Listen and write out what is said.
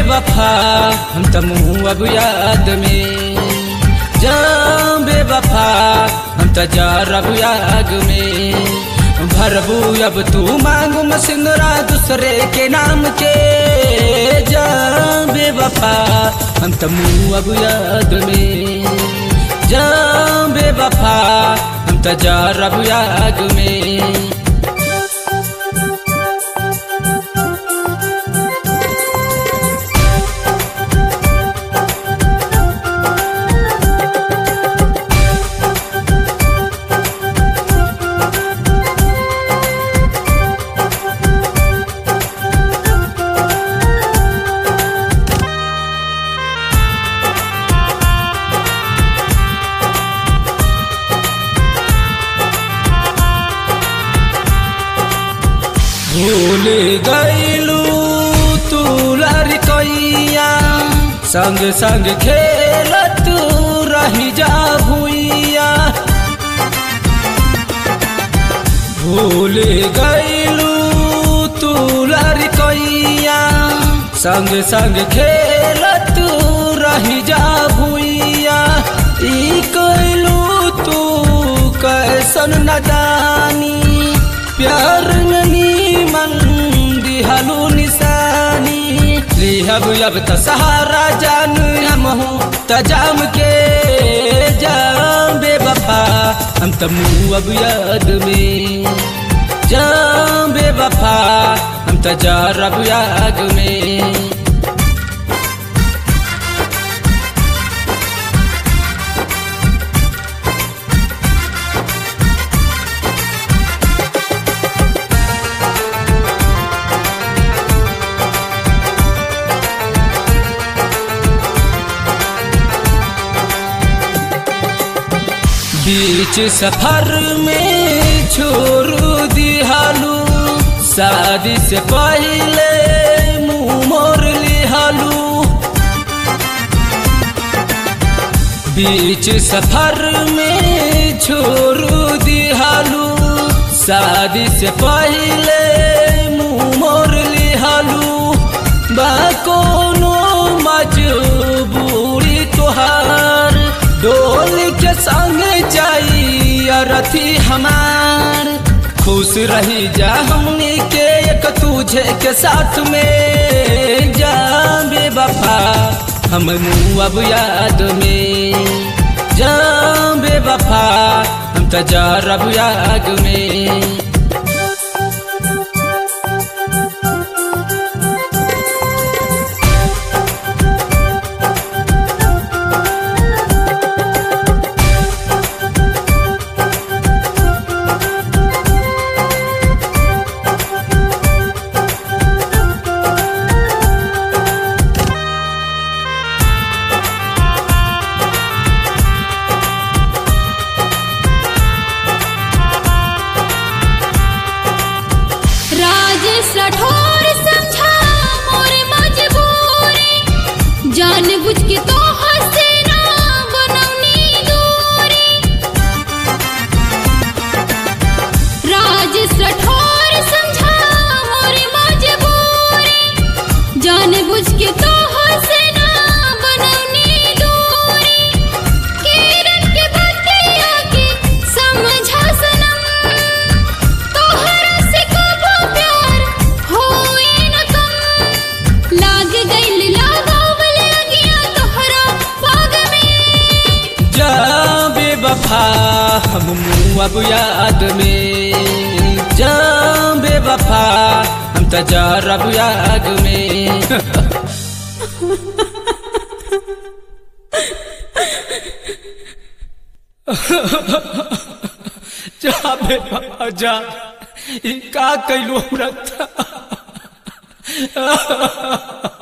बेवफा हम त मुँह अब याद में जा बेवफा हम त जा रब याग में भरबू अब तू मांगू मसिंदरा दूसरे के नाम के जा बेवफा हम त मुँह अब याद में जा बेवफा हम त जा रब याग में भूल गईलू तू लड़कैया संग संग खेलत रही जा भुइया भूल गईलू तू लड़कैया संग संग खेलत रही जा भुइया ई कैलू तू कैसन न जानी प्यार नीमन दिहलू निशानी लिहब अब त सहारा जान हम हूँ तजाम के जाम बेवफा हम त मुँह अब याद में जाम बेवफा हम त जा रब याद में बीच सफर में छोड़ दिहालू शादी से पहले मुँह मोर लिहालू बीच सफर में छोड़ दिहालू शादी से पहले मुँह मोर लिहालू बा कोनो मजबूरी तोहार डोल के संग जाई अरथी हमार खुश रही जा हमनी के एक तुझे के साथ में जा बेवफा हम मुँह अब याद में जा बेवफा हम त जा रब याद में राजेश राठौर समझा मोर मजबूरी जान बुझ के तो हसीना बनौनी दूरी राजेश राठौर समझा मोर मजबूरी जान बुझ के तो हसीना बनौनी दूरी किरण के बतिया के समझा सनम तोहरा से कबो प्यार होई न कम लाग गइल लगावल लगिया तोहरा पाग में जा बेवफा हम मुँह अब याद में जा बेवफा हम त जा रब याद में जा बेवफा जा ई का कैलू हमरा